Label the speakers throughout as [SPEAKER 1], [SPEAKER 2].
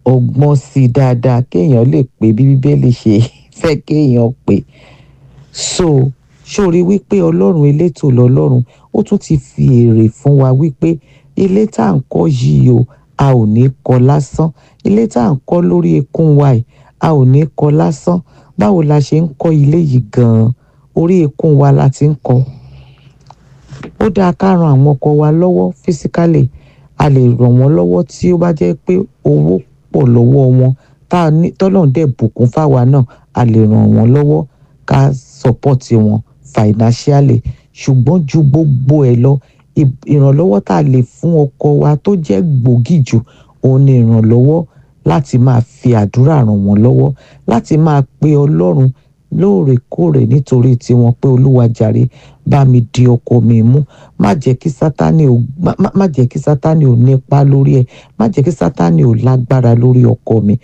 [SPEAKER 1] ọgbọ́n sí i dáadáa kéèyàn lè pé bí bíbélì ṣe fẹ́ kéèyàn pé so sórí wípé ọlọ́run elétò lọ́lọ́run ó tún ti fi èrè fún wa wípé ilé tá à ń kọ́ yìí o a ò ní kọ́ lásán ilé tá à ń kọ́ lórí ekún wa yìí a ò ní kọ́ lásán báwo la ṣe ń kọ́ ilé yìí gan-an orí ekún wa la ti ń kọ́ ó dáa ká ran àwọn ọkọ wa lọ́wọ́ physically a lè ràn wọ́n lọ́wọ́ tí ó bá jẹ́ pé owó pọ̀ lọ́wọ́ wọn tá a ní tọ́lọ́run dẹ̀ bùkún fáwa náà a lè ràn wọ́n lọ́wọ́ ká support wọn financially ṣùgbọ́n ju gbogbo ẹ̀ lọ ì- ìrànlọ́wọ́ tá a lè fún ọkọ wa tó jẹ́ gbòógì jù òun ni ìrànlọ́wọ́ láti máa fi àdúrà ràn wọ́n lọ́wọ́ láti máa pe ọlọ́run lóòrèkóòrè nítorí tiwọn pé olúwa jàre bá mi di ọkọ mi mú má jẹ́ kí sátánì ò má- má- má jẹ́ kí sátánì ò nípa lórí ẹ̀ má jẹ́ kí sátánì ò lágbára lórí ọkọ mi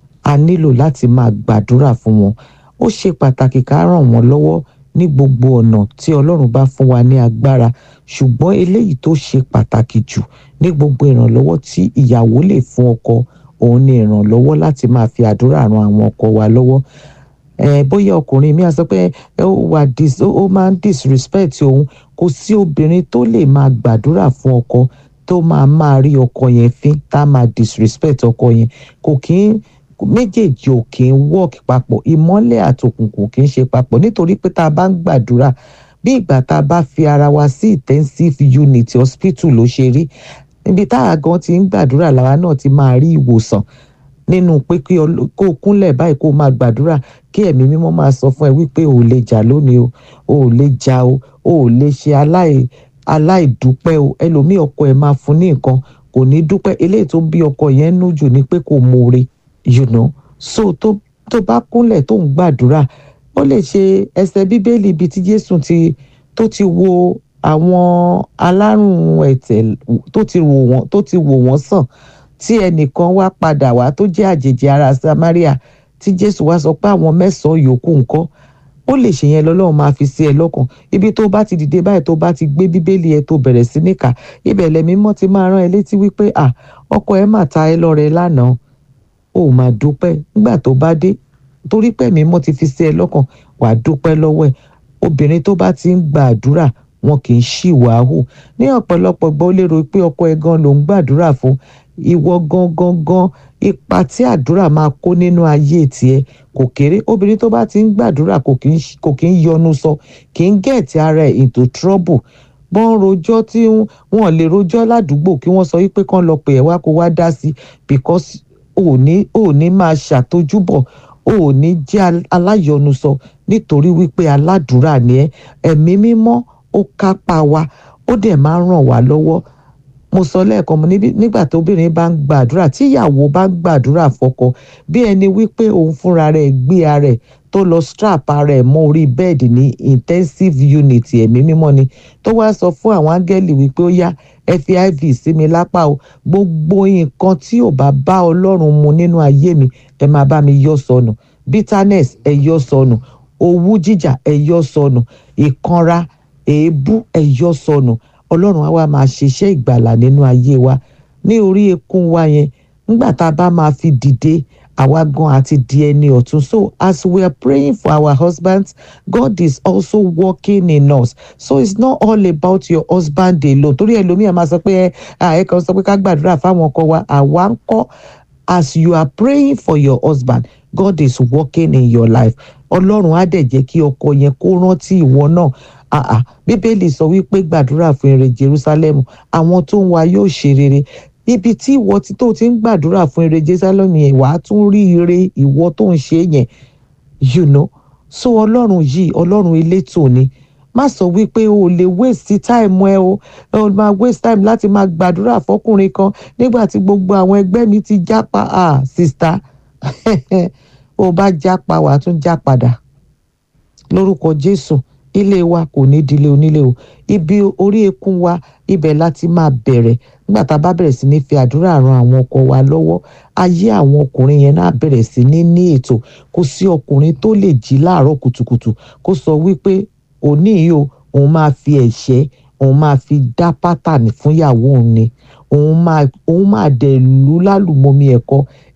[SPEAKER 1] a nílò láti máa gbàdúrà fún wọn ó ṣe pàtàkì ká ràn wọ́n lọ́wọ́ ní gbogbo ọ̀nà tí ọlọ́run bá fún wa ní agbára ṣùgbọ́n eléyìí tó ṣe pàtàkì jù ní gbogbo ìrànlọ́wọ́ tí ìyàwó lè fún ọkọ òun ni ìrànlọ́wọ́ láti máa fi àdúrà ran àwọn ọkọ wa lọ́wọ́ eh, bóyá ọkùnrin mi á sọ pé ẹ ó wà dis ó ó máa ń disrespect òun kò sí obìnrin tó lè máa gbàdúrà fún ọkọ tó máa máa rí ọkọ yẹn fín tá a máa disrespect ọkọ yẹn kò kí ń méjèèjì ò kí ń work papọ̀ ìmọ́lẹ̀ àtòkùnkùn kì í ṣe papọ̀ nítorí pé tá a bá ń gbàdúrà bí ìgbà tá a bá fi ara wa sí intensive unit hospital ló ṣe rí níbi táwa gan ti ń gbàdúrà làwa náà ti máa rí ìwòsàn nínú pé kí ọl- kó o kúnlẹ̀ báyìí kó o máa gbàdúrà kí ẹ̀mí mímọ́ máa sọ fún ẹ wípé o ò lè jà lónìí o o ò lè jà o o ò lè ṣe aláì aláìdúpẹ́ o ẹlòmíì ọkọ ẹ̀ máa fún ní nǹkan kò ní dúpẹ́ eléyìí tó ń bí ọkọ yẹn nú jù ni pé kò mọ̀ọ́re you know so tó tó bá kúnlẹ̀ tó ń gbàdúrà ó lè ṣe ẹsẹ̀ bíbélì ibi tí Jésù ti tó ti wo àwọn alárùn ẹ̀tẹ̀ tó ti wò wọ́n tó ti wò wọ́n sàn tí ẹnìkan wá padà wá tó jẹ́ àjèjì ara Samaria tí Jésù wá sọ pé àwọn mẹ́sàn-án yòókù ńkọ́ ó lè ṣe yẹn lọ́lọ́run máa fi sí ẹ lọ́kàn ibi tó bá ti dìde báyìí tó bá ti gbé bíbélì ẹ tó bẹ̀rẹ̀ sí níkà ibẹ̀ lẹ̀mí mọ́ ti máa rán ẹ létí wípé à ọkọ ẹ mà ta ẹ lọ́rẹ lánàá ó máa dúpẹ́ nígbà tó bá dé torí pé ẹ̀mí mọ́ ti fi sí ẹ lọ́kàn wàá dúpẹ́ lọ́wọ́ ẹ̀ obìnrin tó bá ti ń gba àdúrà wọn kì í ṣìwà hù ní ọ̀pọ̀lọpọ̀ gbọ́ lérò pé ọkọ ẹ gan ló ń gbàdúrà fún ìwọ gangan gan ipa tí àdúrà máa kó nínú ayé tiẹ̀ kò kéré obìnrin tó bá ti ń gbàdúrà kò kì í ṣ- kò kì í yọnu sọ kì í gẹ̀ẹ́tì ara ẹ̀ into trouble bọ́n rojọ́ tí wọ́n lè rojọ́ ládùúgbò kí wọ́n sọ wípé kán lọ pè ẹ́ wá kó wá dá sí because ò ní ò ní máa ṣàtójúbọ̀ ò ní jẹ́ al- aláyọnusọ nítorí wípé aládùúrà ni ẹ́ ẹ̀mí mímọ́ ó kápá wa ó dẹ̀ máa ń ràn wá lọ́wọ́ mo sọ lẹ́ẹ̀kan mo níbi nígbà tó obìnrin bá ń gbàdúrà tí ìyàwó bá ń gbàdúrà fọ́kọ bí ẹni wípé òun fúnra rẹ̀ gbé ara ẹ̀ tó lọ strap ara ẹ̀ mọ́ orí bẹ́ẹ̀dì ní intensive unit ẹ̀mí mímọ́ ni tó wá sọ fún àwọn áńgẹ́lì wípé ó yá ẹ fi iv sí mi lápá o gbogbo nǹkan tí ò bá bá ọlọ́run mu nínú ayé mi ẹ máa bá mi yọ sọnù bitterness ẹ yọ sọnù owú jíjà ẹ yọ sọnù ìkanra èébú ẹ yọ sọnù ọlọ́run á wá máa ṣiṣẹ́ ìgbàlà nínú ayé wa ní orí ekún wa yẹn nígbà tá a bá máa fi dìde àwa gan àti di ẹni ọ̀tún so as we are praying for our husbands God is also working in us so it's not all about your husband alone torí ẹlòmíà máa sọ pé ẹ ẹ kàn sọ pé ká gbàdúrà fáwọn ọkọ wa àwa ń kọ́ as you are praying for your husband God is working in your life ọlọ́run á dẹ̀ jẹ́ kí ọkọ yẹn kó rántí ìwọ náà ah ah bíbélì sọ wípé gbàdúrà fún ire jerusalem àwọn tó ń wá yóò ṣe rere ibi tí ìwọ tí tó ti ń gbàdúrà fún ire jerusalem yẹn wàá tún rí ire ìwọ tó ń ṣe yẹn you know so ọlọ́run yìí ọlọ́run elétò ni má sọ wípé o lè waste time ẹ o o máa waste time láti máa gbàdúrà fọkùnrin kan nígbà tí gbogbo àwọn ẹgbẹ́ mi ti jápa ah sista o bá jápa wàá tún já padà lórúkọ jésù ilé wa kò ní dilé onílé o ibi orí ekún wa ibẹ̀ láti máa bẹ̀rẹ̀ nígbà tá a bá bẹ̀rẹ̀ sí ní fi àdúrà ran àwọn ọkọ wa lọ́wọ́ ayé àwọn ọkùnrin yẹn náà bẹ̀rẹ̀ sí ní ní ètò kò sí ọkùnrin tó lè jí láàárọ̀ kùtùkùtù kó sọ wípé òní yìí o òun máa fi ẹ̀ṣẹ́ òun máa fi dá pátánì fún ìyàwó òun ni òun máa òun máa dẹ̀ lù lálùmọ́mí ẹ̀kọ́